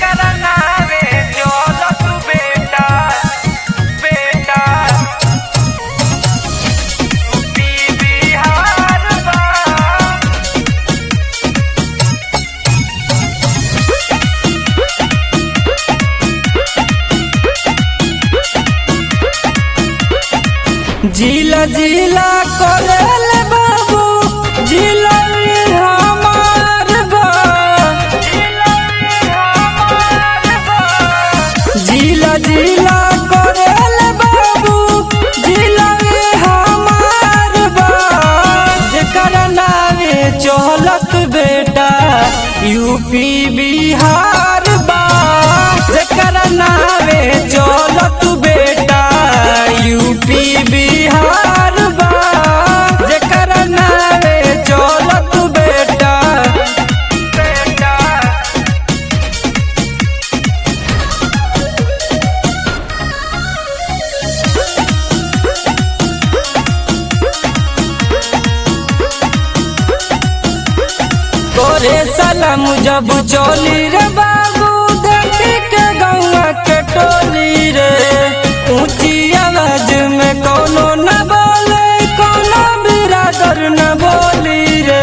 जेकरा नावे चलत बेटा बेटा बिहार बा जिला जिला करेल बाबू जिला में हमार बा जिला जिला करेल बाबू जिला में हमार बा जेकर नावे चलत बेटा यूपी बिहार बा जेकर नावे चलत बेटा यूपी बिहार बा जेकर नावे चलत बेटा बेटा तोरे सलाम जब चोली रे बाबू देखी के गौवा के टोली रे ऊंची आवाज में कोनो न बोले कोनो बिरादर न बोली रे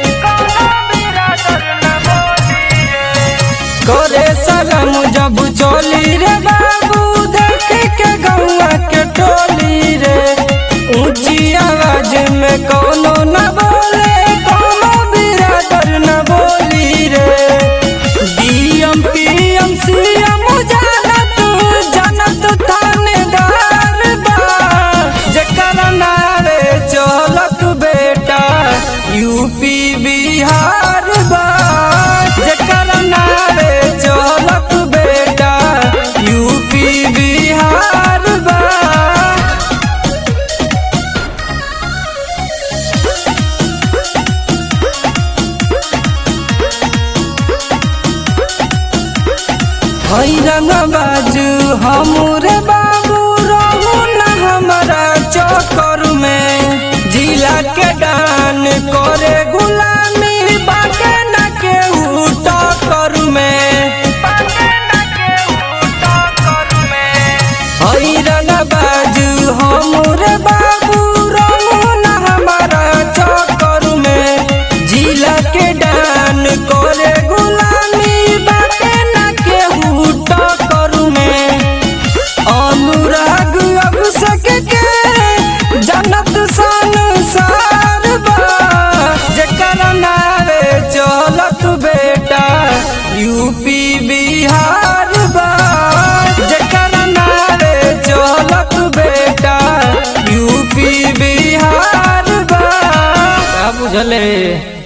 तोरे सलाम जब चोली रे बाबू देखी के गौवा के टोली रे ऊंची आवाज में कोनो न बोले कोनो बिरादर न बोली रे डीएम पीएम सीएम जानत जानत थानेदार बा जेकर नारे चलत बेटा यूपी बिहार बा जेकर नारे चलत बेटा यूपी बिहार बा हई रंग बाजू हमरे बाबू रहू न हमारा चक्कर में जिला के डान करे गुलामी बाटे न के टक्कर में हई रंग बाजू हमरे बाबू रहू न हमारा चक्कर में जिला के डान करे गुलामी बाटे न के टक्कर में अनुराग अभिषेक के जनत संसार बा जेकर नारे चलत बेटा यूपी बिहार बा जेकर नारे चलत बेटा यूपी बिहार बा का बुझले